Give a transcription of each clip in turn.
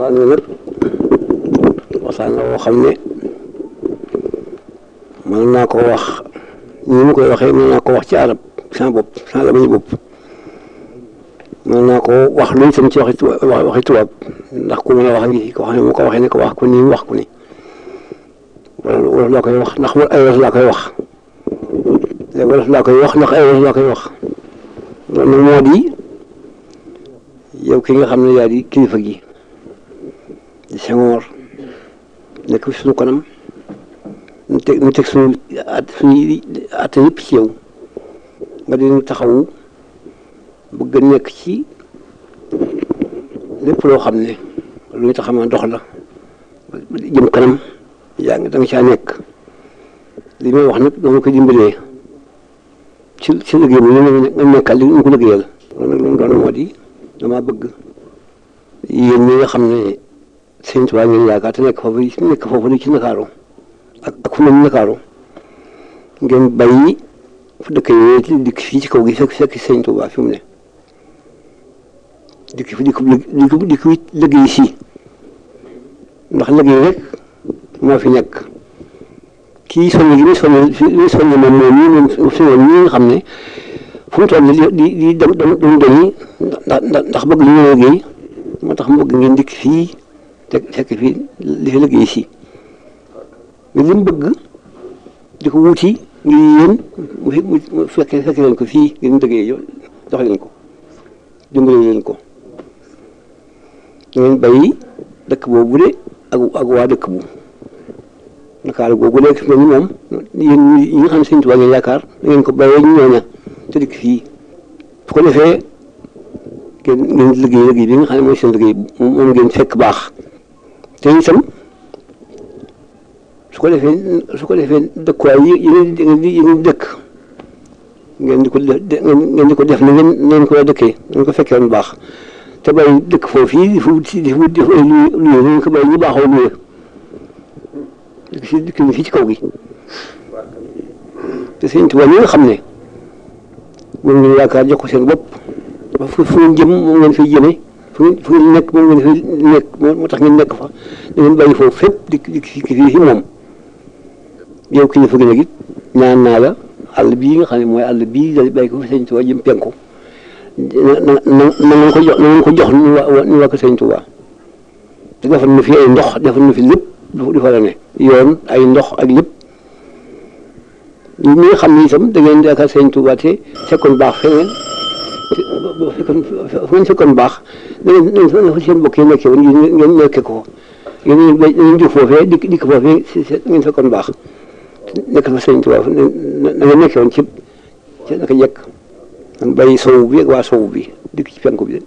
waxtaan wi nag waxtaan la woo xam ne mën naa ko wax ni mu koy waxee mën naa ko wax ci arab sans bopp sans la bañ bopp mën naa ko wax lu itam ci waxi tubaab waxi tubaab ndax ku mën a wax ngi ko xam ne mu ko waxee ne ko wax ko nii wax ko ni wala wolof laa koy wax ndax ay wolof laa koy wax léegi wolof laa koy wax ndax ay wolof laa koy wax loolu nag moo di yow ki nga xam ne yaa di kilifa gi di Senghor nekk fi suñu kanam ñu teg ñu teg suñu at suñuy at yëpp ci yow nga di taxawu bëgg a nekk ci lépp loo xam ne lu ñu taxaw dox la jëm kanam yaa ngi da nga caa nekk li may wax nag dama ko dimbalee ci ci liggéey bi nga nekkal li ñu ko liggéeyal loolu nag loolu doon moo di damaa bëgg yéen ñi nga xam ne sëñ Tuubaa ngeen yaakaar te nekk foofu nekk foofu di ci Ndakaaru ak ak fu mel ni Ndakaaru ngeen bàyyi fu dëkk yi dikk fii ci kaw gi fekk fekk sëñ Tuubaa fi mu ne dikk fi dikk dikk dikk liggéey si ndax liggéey rek moo fi nekk kii soññ gi muy soññ muy soññ moom moom ñii moom suñu ñi nga xam ne fu mu toll di di di dem dem dem doñi ndax ndax bëgg li ñu liggéey moo tax mu bëgg ngeen dikk fii te fekk fii li fi liggéey si mais li mu bëgg di ko wuti ngir yéen mu fi mu fekkee fekkee leen ko fii ngeen liggéey jox leen ko dimbale leen ko da ngeen bàyyi dëkk boobu de ak ak waa dëkk bu Ndakaaru googu léegi mel ni moom yéen ñi nga xam ne Sëñ Tuubaa ngeen yaakaar da ngeen ko bàyyee ñu ñooña te dikk fii su ko defee ngeen ngeen liggéey liggéey bi nga xam ne mooy seen liggéey moom ngeen fekk baax te itam su ko defee su ko defee dëkkuwaay yi yeneen di yeneen dëkk ngeen di ko ngeen di ko def na ngeen ngeen ko dëkkee ngeen ko fekkee woon baax te bàyyi dëkk foofu yi di fu di fu di fu ay luye ngeen ko bàyyi ñu baaxoo luye dëkk si dëkk fii ci kaw gi te Sëñ Tuubaa ñi nga xam ne moom ngeen yaakaar jox ko seen bopp ba fu fu ngeen jëm moom ngeen fiy jëmee fu ngeen fu ngeen nekk moom ngeen fi nekk moo tax ngeen nekk fa da ngeen bàyyi foofu fépp di di fii si moom yow kilifa gi nag it ñaan naa la àll bii nga xam ne mooy àll bii da bàyyi ko fi Sëñ Tuubaa jëm penku na na na na ngeen ko jox na ngeen ko jox ni waa ni waa ko Sëñ Tuubaa te defal na fi ay ndox defal na fi lépp du fa la ne yoon ay ndox ak lépp ñi nga xam ne itam da ngeen di yaakaar Sëñ Tuubaa te fekkoon baax feneen fekkoon fu ngeen fekkoon baax da ngeen da ngeen seen mbokk yi nekkee woon ngeen nekkee ko ngeen ngeen jóg foofee dikk dikk foofee si ngeen fekkoon baax nekk fa Sëñ Tuubaa da ngeen nekkee woon ci ci naka jekk man bàyyi sowu bi ak waa sowu bi dikk ci penku bi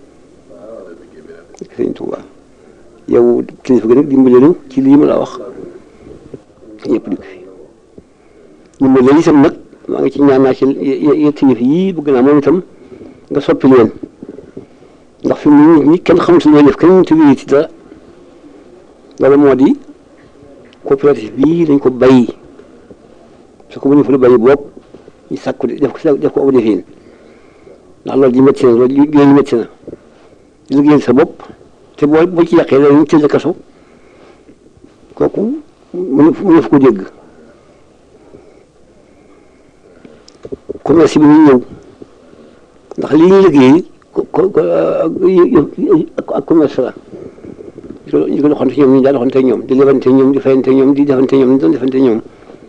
dikk Sëñ Tuubaa yow kilifa gi nag dimbale nu ci lii ma la wax ñëpp dikk fi dimbale leen itam nag maa ngi ci ñaan naa ci yetti yëf yii bëgg naa moom itam nga soppi leen ndax fi mu ne nii kenn xamut looy def kenn mënut a ci dara loolu moo di coopérative bii dañ ko bàyyi su ko mënee fa la bàyyi bopp ñu sàkku def ko def ko aw defin ndax loolu ji métti na loolu yooyu métti na liggéeyal sa bopp te boo boo ci yàqee dañuy tëj kaso kooku mënu mënu fa ko dégg commerce bi ñu ñëw ndax li ñuy liggéey ak commerce la ñu ko doxante ñoom ñu daa doxante ñoom di lebante ñoom di fayante ñoom di defante ñoom di doon defante ñoom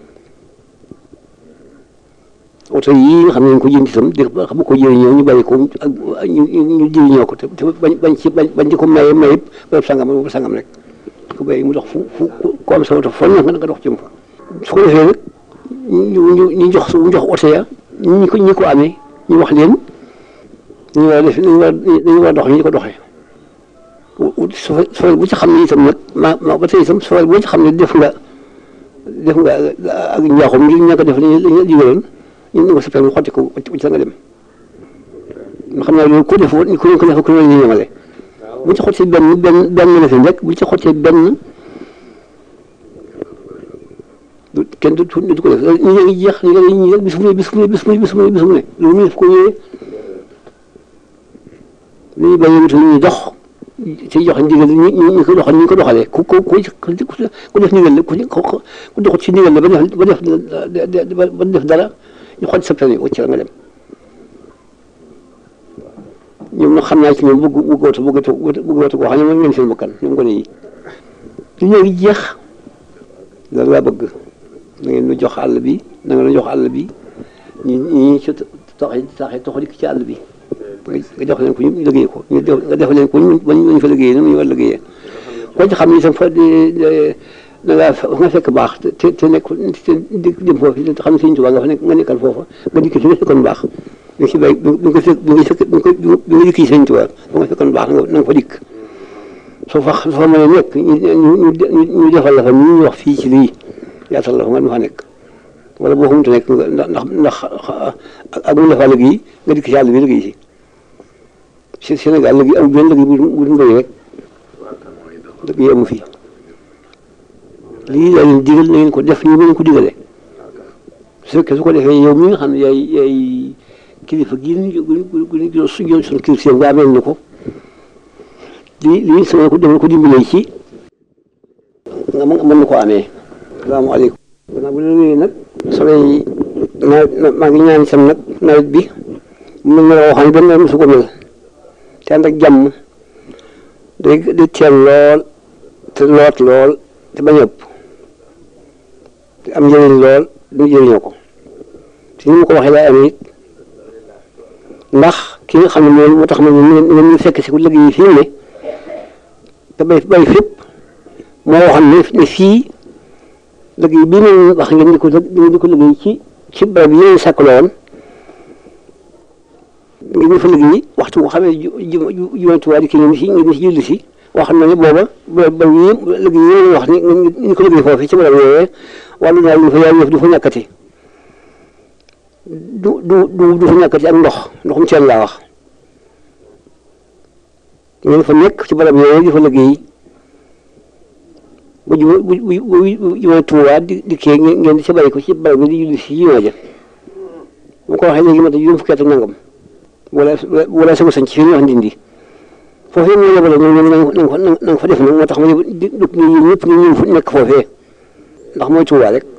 oto yii nga xam ne ñu ko jënd itam di xam ko jëriñoo ñu bàyyi ko ak ñu ñu jëriñoo ko te bañ bañ ci bañ di ko maye maye bërëb sangam bërëb sangam rek di ko bàyyi mu dox fu fu ko am sa oto fon nga nga dox jëm fa su ko defee nag ñu ñu ñu jox ñu jox oto ya ñi ko ñi ko amee ñu wax leen ñu war a def ñu war ñu war a dox ñu di ko doxee sofal bu ci xam ne itam nag ma ma ba tey itam sofal bu ci xam ne def nga def nga ak njaaxum ngir ñàkk a def li ñu digaloon ñu ne ko sa permis xotti ko ci la nga dem nga xam ne loolu ku def ku ko def ku ne ñu ñemale bu ci xottee benn benn benn la fi rek bu ci xottee benn du kenn du du ko def ñu ngi jeex ñu ngi ñi rek bis bu ne bis bu ne bis bu ne bis bu ne bis bu ne loolu mu def ko ñëwee li ñu bàyyi wutal ñu dox ci joxe ndigal ñu ñu ñu ko doxal ñu ko doxalee ku ku ku ku def ndigal la ku ku doxut ci ndigal la ba def ba def ba def dara ñu xool sa permis wacc la nga dem ñoom nag xam naa ci ñoom bëgg bëggootu bëggootu bëggootu koo xam ne moom ngeen seen bakkan ñoom gone yi li léegi jeex loolu laa bëgg da ngeen nu jox àll bi da ngeen nu jox àll bi ñu ñu ci taxee taxee tox dikk ci àll bi nga jox leen ko ñu liggéey ko ñu def nga def leen ko ñu ñu fa liggéeyee ni mu ñu war liggéeyee ko ci xam ni itam fa da ngaa nga fekk baax te te nekk te dem foofu te xam ne Sëñ Tuubaa nga fa nekk nga nekkal foofa nga dikk ci nga fekkoon baax bi nga si bay bi nga fekk bi nga fekk bi nga bi nga dikk Sëñ Tuubaa ba nga fekkoon baax na nga fa dikk soo fa soo fa mën a nekk ñu ñu ñu defal la fa ni ñuy wax fii ci lii yaatal la fa nga fa nekk wala boo xamante nekk ndax ndax ak mu defal liggéey nga dikk ci àll bi liggéey si Sénégal liggéey am benn liggéey bu bu du mbéy rek liggéey amu fi lii laa leen digal na ngeen ko def ñu ngeen ko digalee su fekkee su ko defee yow mi nga xam ne yaay yaay kilifa gii ñu gu ñu su jël suñu kilifa nga ameel na ko lii lii sama ko defal ko dimbalee ci nga mën na ko amee salaamaaleykum gannaaw bu la nag solo yi nawet maa ngi ñaan sam nag nawet bi mu mel ne waxoon benn nawet mosu ko mel te ànd ak jàmm day day teel lool te loot lool te bañ a ëpp te am njëriñ lool du jëriñoo ko te ni ma ko waxee laa amee it ndax ki nga xam ne moom moo tax ma ne ñu fekk si ku liggéey fii mu ne te bay bay fépp moo waxoon ne ne fii liggéey bii ma wax ngeen di ko ngeen di ko liggéey ci ci barab yi ngeen sàkkaloo woon ngeen di fa liggéey waxtu boo xamee ju ju jumantuwaay ki ngeen si ngeen si julli si wax na ne booba ba ba yi liggéey yi wax ni ñu ko liggéey foofu ci barab yooyee wàllu naa lu fa yàlla yëf du fa ñàkkati du du du du fa ñàkkati ak ndox ndoxum teen laa wax ngeen fa nekk ci barab yooyee di fa liggéey bu ju bu bu bu jumantuwaay di di kii ngeen di ci bàyyi ko ci barab bi di julli si jumaa ja bu ko waxee léegi ma ta juróom fukki at ak nangam wala wala sama sañ ci fi ñuy wax ndindi foofee mu yebale ñoom ñoom na nga fa na nga fa def nag moo tax ma yëg di dugg ñu yéen ñëpp ñu ñëw nekk foofee ndax mooy Tuubaa rek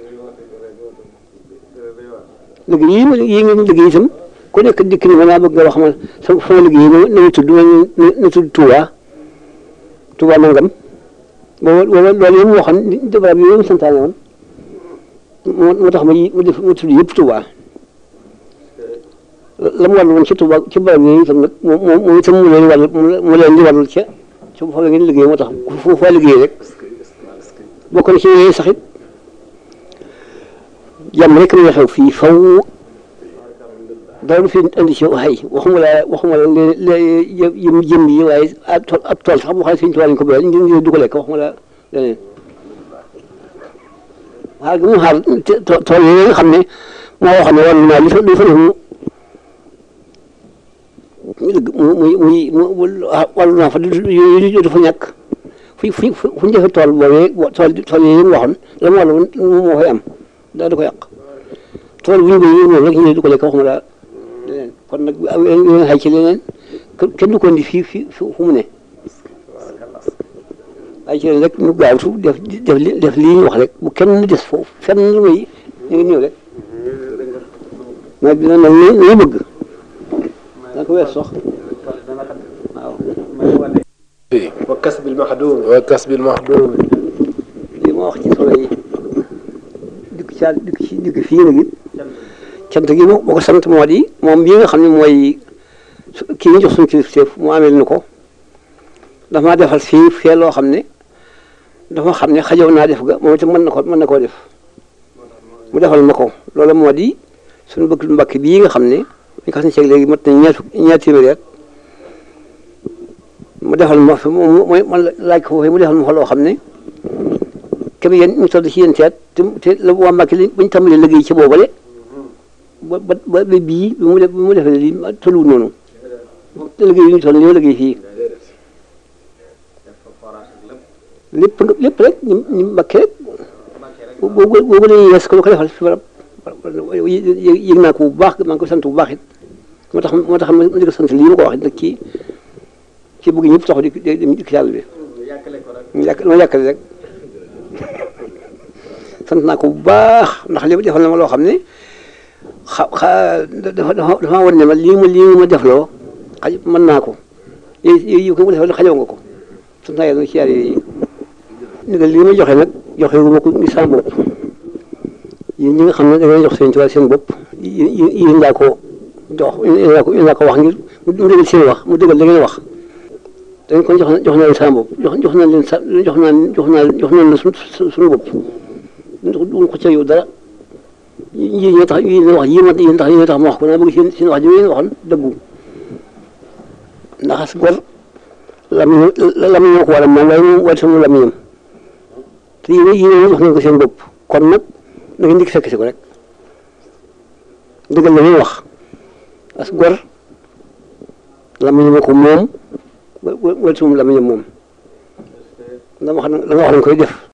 liggéey yi ma yi ngeen liggéey itam ku nekk dikk ni ma naa bëgg nga wax ma sama sama liggéey na na ma tudd na tudd Tuubaa Tuubaa nangam booba booba loolu yëpp moo xam ne barab yooyu mu santaane woon moo moo tax ma ma def ma tudd yëpp Tuubaa la mu wàllu woon ci Tuuba ci barab yooyu itam nag moom moom moom itam mu leen wàll mu leen di wàllul ca ca bu fa ngeen liggéey moo tax fu fa liggéey rek bokk na ci yooyu sax it jàmm rek la xew fii faw dara du fi indi ci ay waxuma la waxuma la léeg yëm jëm yi waaye ab tool ab tool sax boo xam ne suñu tubaab lañ ko béyal ñu ngi du ko lekk waxuma la leneen xaar gi mu xaar tool yooyu nga xam ne moo waxoon ne wàllu naa li fa li fa def mu muy muy muy wàllu naa fa yooyu dafa ñàkk fu fu fu ñu defee tool boobee tool tool yi mu waxoon la mu wàllu moom moo fay am daa du ko yàq tool bu ñu béyee moom rek ñu du ko lekk waxuma la leneen kon nag leneen xay ci leneen kenn du ko indi fii fii fu mu ne ay ci leen rek ñu gaawtu def def def lii ñu wax rek bu kenn des foofu fenn lu muy ñu ngi ñëw rek mais dina nag ñu bëgg da ko wees sox waaw wa kasbil maxduum wa kasbil maxduum li ma wax ci solo yi dikk ca dikk ci dikk fii nag it cant gi moo ko sant moo di moom bii nga xam ne mooy kii ñu jox suñu kilifteef mu amee nu ko dafa maa defal fii fee loo xam ne dafa xam ne xajow naa def ga moom itam mën na ko mën na koo def mu defal ma ko loolu moo di suñu bëgg mbakk bii nga xam ne ñu ko sañ léegi mat na ñaar ñaar téeméeri at mu defal ma fi mooy man laaj ko foofee mu defal ma fa loo xam ne képp yéen ñu toll ci yéen seet te te la waa Mbàkke li bu ñu tàmbalee liggéey ci boobale ba ba ba bii bi mu def bi mu defee lii tolluwul noonu te liggéey yi ñu toll ñoo liggéey fii lépp lépp rek ñu ñu Mbàkke rek boobu boobu la ñuy yees ko ko defal fi barab yëg naa ko bu baax maa ngi ko sant bu baax it moo tax moo tax ma di ko sant lii ma ko wax nag kii ci bëgg ñëpp taxu di di di di yàlla bi ñu yàq ma yàqale rek sant naa ko bu baax ndax li defal na ma loo xam ne xa xa dafa dafa dafa war ne ma lii ma lii ma defloo xaj mën naa ko yooyu yooyu ko mu defal xajoo nga ko sant naa yàlla ci yàlla yi ndigal lii ma joxe nag joxe wu ma ko ngi sama bopp yéen ñi nga xam ne da ngay jox seen tubaab seen bopp yéen yéen laa ko jox yéen laa ko yéen laa ko wax ngir mu dëggal seen wax mu dëggal da ngeen wax dañ kon jox na jox naa leen sama bopp jox jox naa leen sa jox naa jox naa jox naa leen suñu suñu bopp duñ ko ca yow dara yéen ñoo tax yéen wax yéen yéen tax yéen tax ma wax ko naa bëgg seen seen wax ji ngeen waxoon dëggu ndax as gor lamiñ lamiñ ñoo ko war a moom waaye moom war sama lamiñam te yéen yéen wax ngeen ko seen bopp kon nag da ngeen dikk fekk si ko rek dëggal la ñuy wax as gor lamiñ ko moom wala sama lamiñam moom la ma xam la nga wax nañ koy def